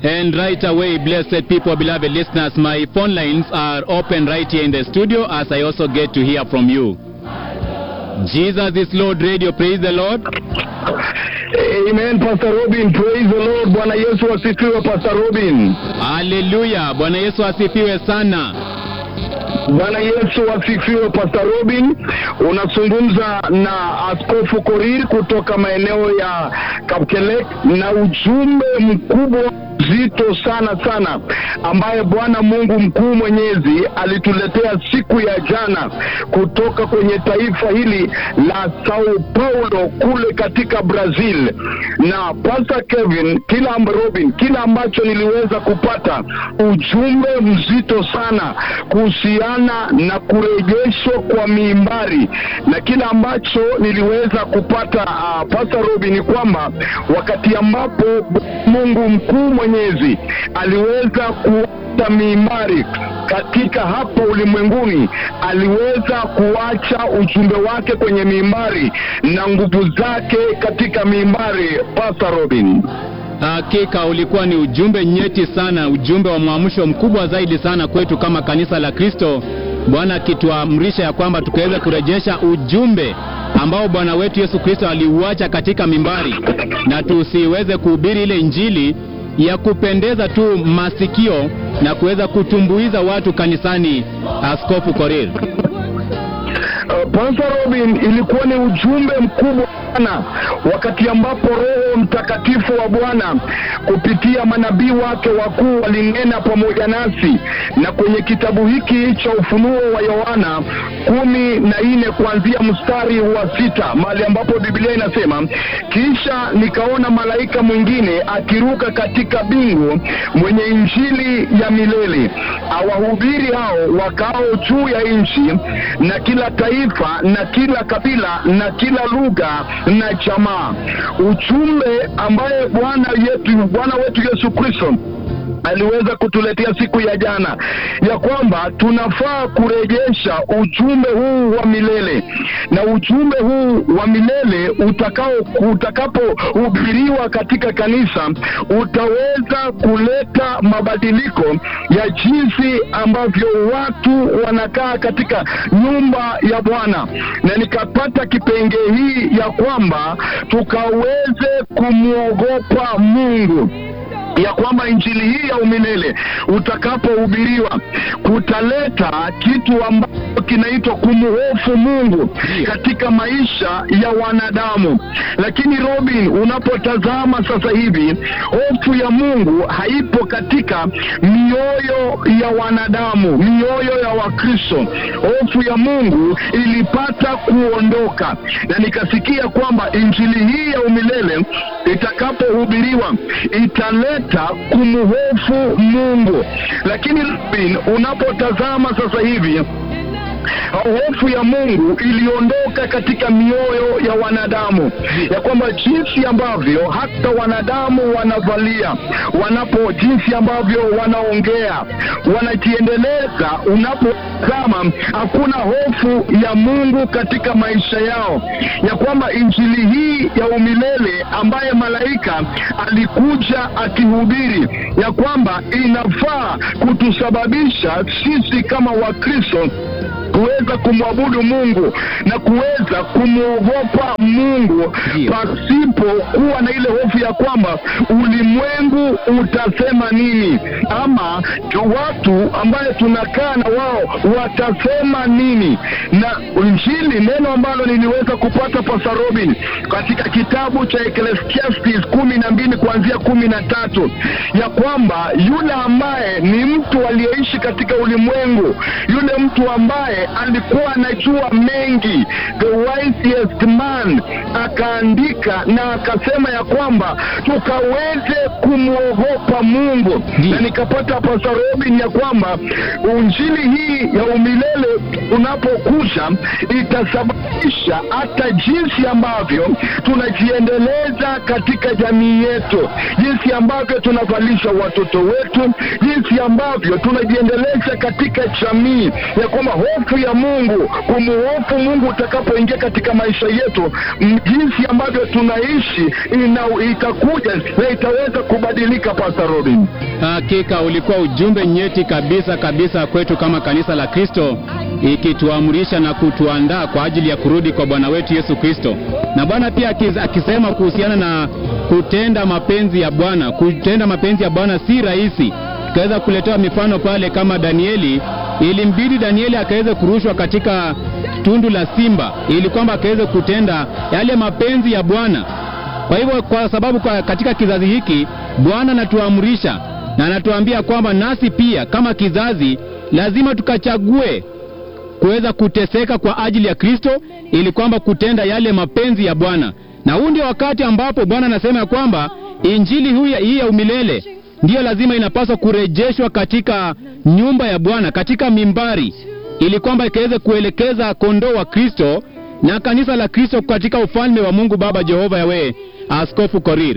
And right away, blessed people, beloved listeners, my phone lines are open right here in the studio as I also get to hear from you. Jesus is Lord Radio, praise the Lord. Amen, Pastor Robin. Praise the Lord. Bwana Yesu asifiwe, Pastor Robin. Haleluya, Bwana Yesu asifiwe sana. Bwana Yesu asifiwe, Pastor Robin. Unazungumza na Askofu Korir kutoka maeneo ya Kapkelek na ujumbe mkubwa zito sana sana ambaye Bwana Mungu mkuu mwenyezi alituletea siku ya jana kutoka kwenye taifa hili la Sao Paulo kule katika Brazil. Na Pastor Kevin, kila amb- Robin, kila ambacho niliweza kupata ujumbe mzito sana kuhusiana na kurejeshwa kwa miimbari, na kila ambacho niliweza kupata uh, Pastor Robin ni kwamba wakati ambapo Mungu mkuu mwenyezi aliweza kuacha miimbari katika hapa ulimwenguni, aliweza kuacha ujumbe wake kwenye miimbari na nguvu zake katika miimbari. Pastor Robin. Hakika ulikuwa ni ujumbe nyeti sana, ujumbe wa mwamsho mkubwa zaidi sana kwetu kama kanisa la Kristo, Bwana akituamrisha ya kwamba tukaweza kurejesha ujumbe ambao Bwana wetu Yesu Kristo aliuacha katika mimbari, na tusiweze kuhubiri ile injili ya kupendeza tu masikio na kuweza kutumbuiza watu kanisani. Askofu Korir. Uh, Pastor Robin, ilikuwa ni ujumbe mkubwa sana wakati ambapo Roho Mtakatifu wa Bwana kupitia manabii wake wakuu walinena pamoja nasi, na kwenye kitabu hiki cha Ufunuo wa Yohana kumi na nne kuanzia mstari wa sita mahali ambapo Biblia inasema, kisha nikaona malaika mwingine akiruka katika bingu mwenye injili ya milele awahubiri hao wakao juu ya nchi na kila taifa na kila kabila na kila lugha na jamaa. Ujumbe ambaye Bwana yetu Bwana wetu Yesu Kristo aliweza kutuletea siku ya jana ya kwamba tunafaa kurejesha ujumbe huu wa milele, na ujumbe huu wa milele utakao utakapohubiriwa katika kanisa utaweza kuleta mabadiliko ya jinsi ambavyo watu wanakaa katika nyumba ya Bwana, na nikapata kipengee hii ya kwamba tukaweze kumwogopa Mungu ya kwamba injili hii ya umilele utakapohubiriwa kutaleta kitu ambacho kinaitwa kumhofu Mungu katika maisha ya wanadamu. Lakini Robin, unapotazama sasa hivi, hofu ya Mungu haipo katika mioyo ya wanadamu, mioyo ya Wakristo. Hofu ya Mungu ilipata kuondoka, na nikasikia kwamba injili hii ya umilele itakapohubiriwa italeta kumhofu Mungu. Lakini Robin, unapotazama sasa hivi hofu ya Mungu iliondoka katika mioyo ya wanadamu, ya kwamba jinsi ambavyo hata wanadamu wanavalia, wanapo jinsi ambavyo wanaongea, wanajiendeleza, unapotazama hakuna hofu ya Mungu katika maisha yao, ya kwamba injili hii ya umilele ambaye malaika alikuja akihubiri, ya kwamba inafaa kutusababisha sisi kama Wakristo kuweza kumwabudu Mungu na kuweza kumwogopa Mungu Ndio. pasipo kuwa na ile hofu ya kwamba ulimwengu utasema nini, ama tu watu ambaye tunakaa na wao watasema nini. Na Injili, neno ambalo niliweza kupata Pastor Robin katika kitabu cha Ecclesiastes kumi na mbili kuanzia kumi na tatu ya kwamba yule ambaye ni mtu aliyeishi katika ulimwengu, yule mtu ambaye alikuwa anajua mengi, the wisest man, akaandika na akasema ya kwamba tukaweze kumwogopa Mungu, Ndiyo. na nikapata Pastor Robin ya kwamba injili hii ya umilele unapokuja itasababisha hata jinsi ambavyo tunajiendeleza katika jamii yetu, jinsi ambavyo tunavalisha watoto wetu, jinsi ambavyo tunajiendeleza katika jamii, ya kwamba hofu hofu ya Mungu, kumuhofu Mungu utakapoingia katika maisha yetu, m- jinsi ambavyo tunaishi ina, itakuja na itaweza kubadilika. Pastor Robin. Hakika ulikuwa ujumbe nyeti kabisa kabisa kwetu kama kanisa la Kristo, ikituamrisha na kutuandaa kwa ajili ya kurudi kwa Bwana wetu Yesu Kristo. Na Bwana pia akiz- akisema kuhusiana na kutenda mapenzi ya Bwana, kutenda mapenzi ya Bwana si rahisi. Tukaweza kuletewa mifano pale kama Danieli, ilimbidi Danieli akaweze kurushwa katika tundu la simba ili kwamba akaweze kutenda yale mapenzi ya Bwana. Kwa hivyo kwa sababu kwa katika kizazi hiki Bwana anatuamrisha na anatuambia kwamba nasi pia kama kizazi lazima tukachague kuweza kuteseka kwa ajili ya Kristo ili kwamba kutenda yale mapenzi ya Bwana. Na huu ndio wakati ambapo Bwana anasema ya kwamba injili huu ya- hii ya umilele ndiyo lazima inapaswa kurejeshwa katika nyumba ya Bwana, katika mimbari, ili kwamba ikaweze kuelekeza kondoo wa Kristo na kanisa la Kristo katika ufalme wa Mungu Baba Jehova Yawe. Askofu Korir.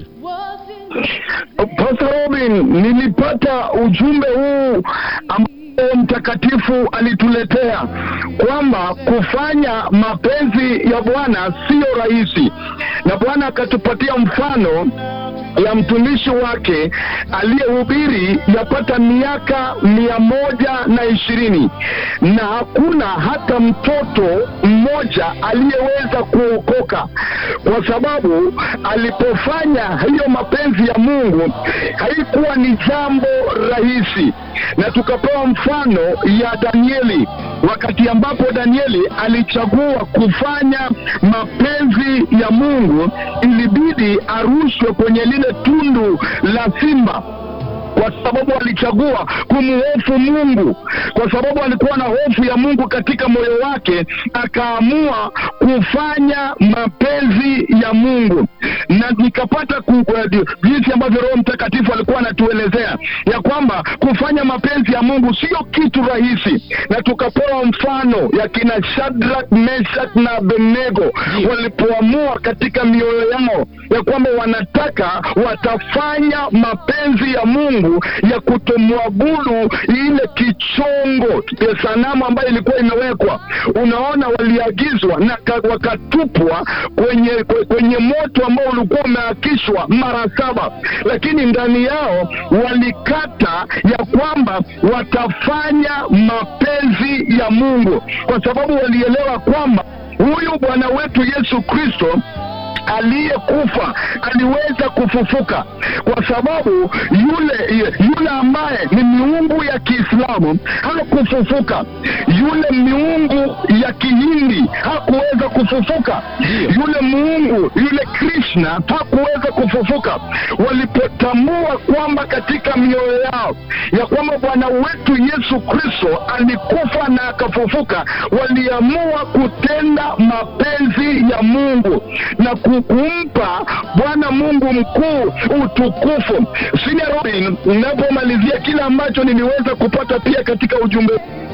Pastor Robin, nilipata ujumbe huu ambao mtakatifu alituletea kwamba kufanya mapenzi ya Bwana sio rahisi, na Bwana akatupatia mfano ya mtumishi wake aliyehubiri yapata miaka mia moja na ishirini na hakuna hata mtoto mmoja aliyeweza kuokoka kwa sababu alipofanya hiyo mapenzi ya Mungu haikuwa ni jambo rahisi, na tukapewa mfano ya Danieli wakati ambapo Danieli alichagua kufanya mapenzi ya Mungu, ilibidi arushwe kwenye lile tundu la simba kwa sababu alichagua kumhofu Mungu, kwa sababu alikuwa na hofu ya Mungu katika moyo wake, akaamua kufanya mapenzi ya Mungu. Na nikapata ku- ku- jinsi ambavyo Roho Mtakatifu alikuwa anatuelezea ya kwamba kufanya mapenzi ya Mungu sio kitu rahisi, na tukapewa mfano ya kina Shadrach, Meshach na Abednego walipoamua katika mioyo yao ya kwamba wanataka watafanya mapenzi ya Mungu ya kutomwabudu ile kichongo ya sanamu ambayo ilikuwa imewekwa. Unaona, waliagizwa na ka- wakatupwa kwenye kwe- kwenye moto ambao ulikuwa umeakishwa mara saba, lakini ndani yao walikata ya kwamba watafanya mapenzi ya Mungu, kwa sababu walielewa kwamba huyu Bwana wetu Yesu Kristo aliyekufa aliweza kufufuka kwa sababu yule yule ambaye ni miungu ya Kiislamu hakufufuka, yule miungu ya Kihindi hakuweza kufufuka, yule muungu yule Krishna hakuweza kufufuka. Walipotambua kwamba katika mioyo yao ya kwamba Bwana wetu Yesu Kristo alikufa na akafufuka, waliamua kutenda mapenzi ya Mungu na ku- kumpa Bwana Mungu mkuu utukufu. Senior Robin, ninapomalizia kile ambacho niliweza kupata pia katika ujumbe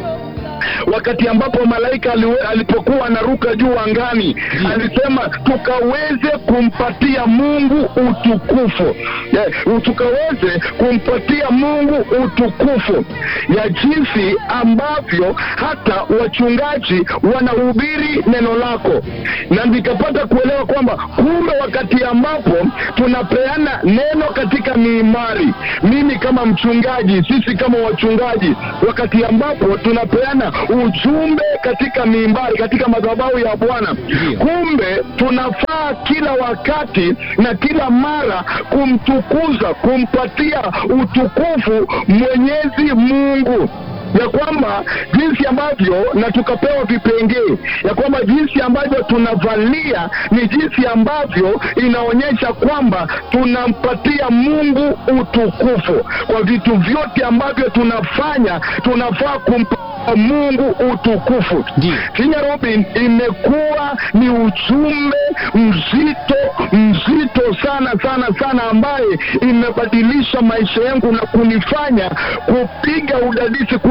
wakati ambapo malaika aliwe, alipokuwa anaruka juu angani alisema tukaweze kumpatia Mungu utukufu yeah, tukaweze kumpatia Mungu utukufu ya jinsi ambavyo hata wachungaji wanahubiri neno lako, na nikapata kuelewa kwamba kumbe wakati ambapo tunapeana neno katika miimari, mimi kama mchungaji, sisi kama wachungaji, wakati ambapo tunapeana ujumbe katika miimbari, katika madhabahu ya Bwana, kumbe tunafaa kila wakati na kila mara kumtukuza, kumpatia utukufu Mwenyezi Mungu ya kwamba jinsi ambavyo na tukapewa vipengee ya kwamba jinsi ambavyo tunavalia ni jinsi ambavyo inaonyesha kwamba tunampatia Mungu utukufu kwa vitu vyote ambavyo tunafanya, tunafaa kumpa Mungu utukufu. Ndiyo. Kenya Robin, imekuwa ni ujumbe mzito mzito sana sana sana, ambaye imebadilisha maisha yangu na kunifanya kupiga udadisi kuja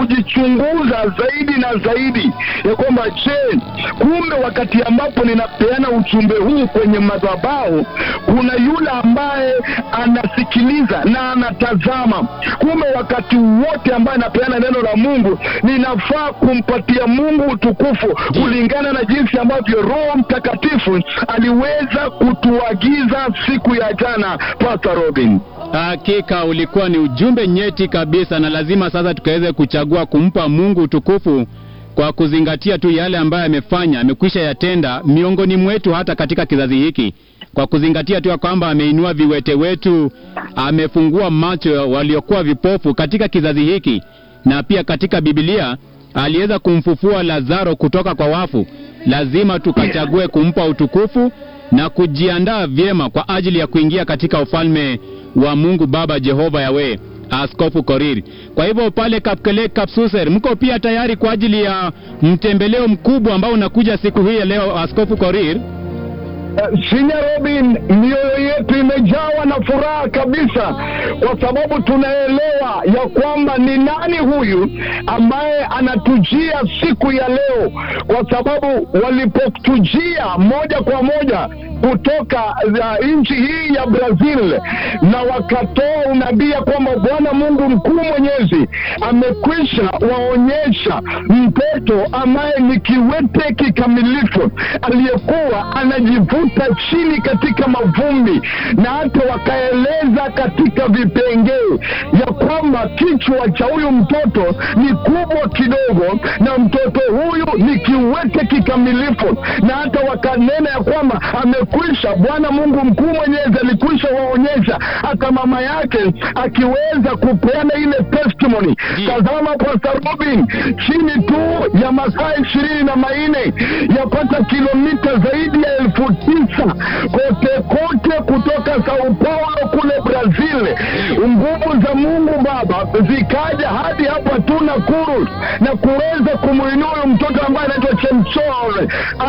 kujichunguza zaidi na zaidi ya kwamba je, kumbe wakati ambapo ninapeana ujumbe huu kwenye madhabahu kuna yule ambaye anasikiliza na anatazama. Kumbe wakati wote ambaye anapeana neno la Mungu ninafaa kumpatia Mungu utukufu kulingana na jinsi ambavyo Roho Mtakatifu aliweza kutuagiza siku ya jana, Pastor Robin. Hakika ulikuwa ni ujumbe nyeti kabisa, na lazima sasa tukaweze kuchagua kumpa Mungu utukufu kwa kuzingatia tu yale ambayo amefanya, amekwisha yatenda miongoni mwetu, hata katika kizazi hiki, kwa kuzingatia tu ya kwamba ameinua viwete wetu, amefungua macho waliokuwa vipofu katika kizazi hiki, na pia katika Biblia aliweza kumfufua Lazaro kutoka kwa wafu. Lazima tukachague kumpa utukufu na kujiandaa vyema kwa ajili ya kuingia katika ufalme wa Mungu Baba Jehova Yawe. Askofu Korir. Kwa hivyo pale Kapkele Kapsuser, mko pia tayari kwa ajili ya mtembeleo mkubwa ambao unakuja siku hii ya leo, Askofu Korir? Uh, Sinya Robin, mioyo yetu imejawa na furaha kabisa, kwa sababu tunaelewa ya kwamba ni nani huyu ambaye anatujia siku ya leo, kwa sababu walipotujia moja kwa moja kutoka uh, nchi hii ya Brazil na wakatoa unabii ya kwamba Bwana Mungu mkuu mwenyezi amekwisha waonyesha mtoto ambaye ni kiwete kikamilifu aliyekuwa anajivuta chini katika mavumbi, na hata wakaeleza katika vipengee ya kwamba kichwa cha huyu mtoto ni kubwa kidogo, na mtoto huyu ni kiwete kikamilifu, na hata wakanena ya kwamba amekwisha, Bwana Mungu mkuu mwenyezi alikwisha waonyesha hata mama yake akiweza kupeana ile testimony. Tazama Pastor Robin, chini tu ya masaa ishirini na manne yapata kilomita zaidi ya elfu tisa kote kote kutoka Sao Paulo kule Brazil, nguvu za Mungu Baba zikaja hadi hapa tu Nakuru na kuweza kumwinua huyu mtoto ambaye anaitwa Chemchol,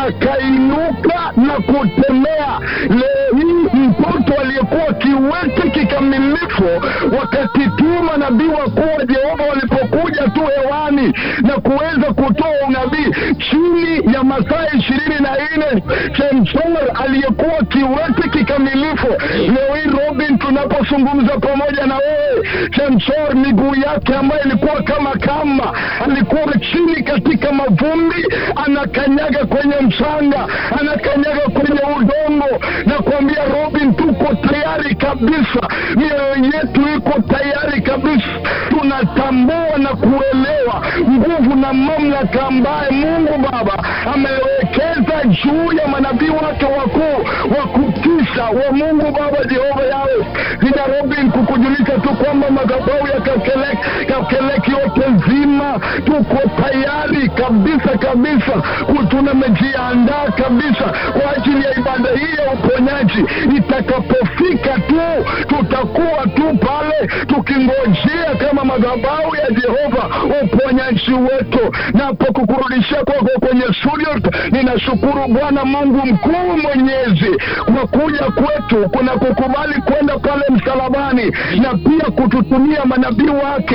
akainuka na kutembea. Leo hii mtoto aliyekuwa kiwete kikamilifu, wakati tu manabii wakuu wa Jehova walipokuja tu hewani na kuweza kutoa unabii chini ya masaa ishirini na nne Chemchol aliyekuwa kiwete kikamilifu, leo hii Robin, tunapozungumza pamoja na wewe, Chemchol miguu yake ambayo ilikuwa kama kamba, alikuwa chini katika mavumbi, anakanyaga kwenye mchanga, anakanyaga kwenye udongo, na kuambia Robin, tuko tayari kabisa, mioyo yetu iko tayari kabisa, tunatambua na kuelewa nguvu na mamlaka ambaye Mungu Baba amewekeza juu ya manabii wake wakuu wa kutisha wa Mungu Baba Jehova yawe ina Robin, kukujulisha tu kwamba madhabahu ya Kapkelek Kapkelek yote nzima tuko tayari kabisa kabisa, tumejiandaa kabisa kwa ajili ya ibada hii ya uponyaji. Itakapofika tu tutakuwa tu pale tukingojea kama madhabahu ya Jehova uponyaji wetu. Napo kukurudishia kwako kwenye studio, ninashukuru Bwana Mungu mkuu mwenyezi kwa kuja kwetu, kuna kukubali kwenda pale msalabani na pia kututumia manabii wake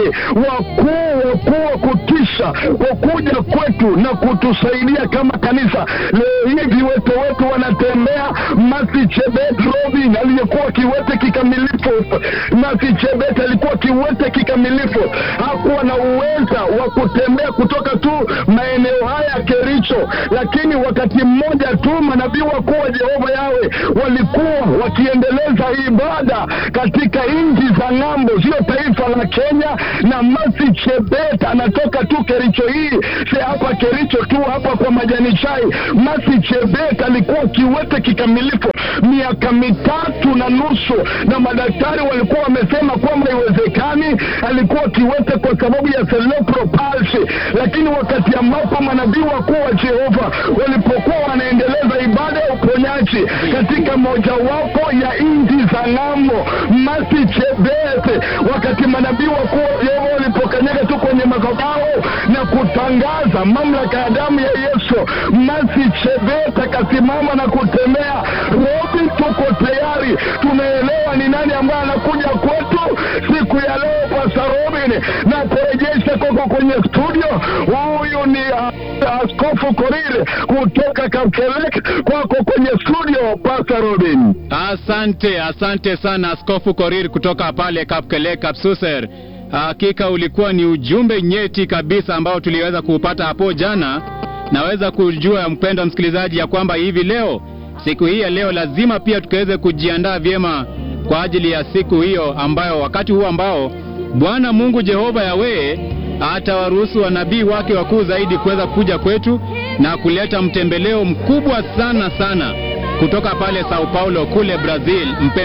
wakuu wakuu wa kutisha kwa kuja kwetu na kutusaidia kama kanisa. Leo hii viwete wetu wanatembea. Masi Chebet Robin aliyekuwa kiwete kikamilifu, Masi Chebet alikuwa kiwete kikamilifu, hakuwa na uweza wa kutembea kutoka tu maeneo haya ya Kericho, lakini wakati mmoja tu manabii wakuu wa Jehova yawe walikuwa wakiendeleza ibada katika nchi za ng'ambo, sio taifa la Kenya. Na Masi Chebet anatoka tu Kericho hii, si hapa Kericho tu, hapa kwa majani chai. Masi Chebet alikuwa kiwete kikamilifu miaka mitatu na nusu, na madaktari walikuwa wamesema kwamba iwezekani alikuwa kiwete kwa sababu ya cerebral palsy, lakini wakati ambapo manabii wakuu wa Jehova walipokuwa wanaendeleza ibada ya uponyaji katika mojawapo ya nchi za ng'ambo, Masi Chebet, wakati manabii wakuu wa Jehova walipokanyaga tu kwenye madhabahu na kutangaza mamlaka ya damu ya Yesu, Masi Chebet akasimama na kutembea. Robi, tuko tayari, tumeelewa ni nani ambaye anakuja kwetu siku ya leo. Pastor Robi, Robin, na kurejesha kwako kwenye studio. Huyu ni uh, Askofu Korir kutoka Kapkelek, kwako kwenye studio, Pastor Robin. Asante, asante sana Askofu Korir kutoka pale Kapkele Kapsuser. Hakika ulikuwa ni ujumbe nyeti kabisa ambao tuliweza kuupata hapo jana. Naweza kujua mpendwa msikilizaji, ya kwamba hivi leo, siku hii ya leo, lazima pia tukaweze kujiandaa vyema kwa ajili ya siku hiyo, ambayo wakati huu ambao Bwana Mungu Jehova Yawe atawaruhusu wanabii wake wakuu zaidi kuweza kuja kwetu na kuleta mtembeleo mkubwa sana sana kutoka pale Sao Paulo kule Brazil. Mpendwa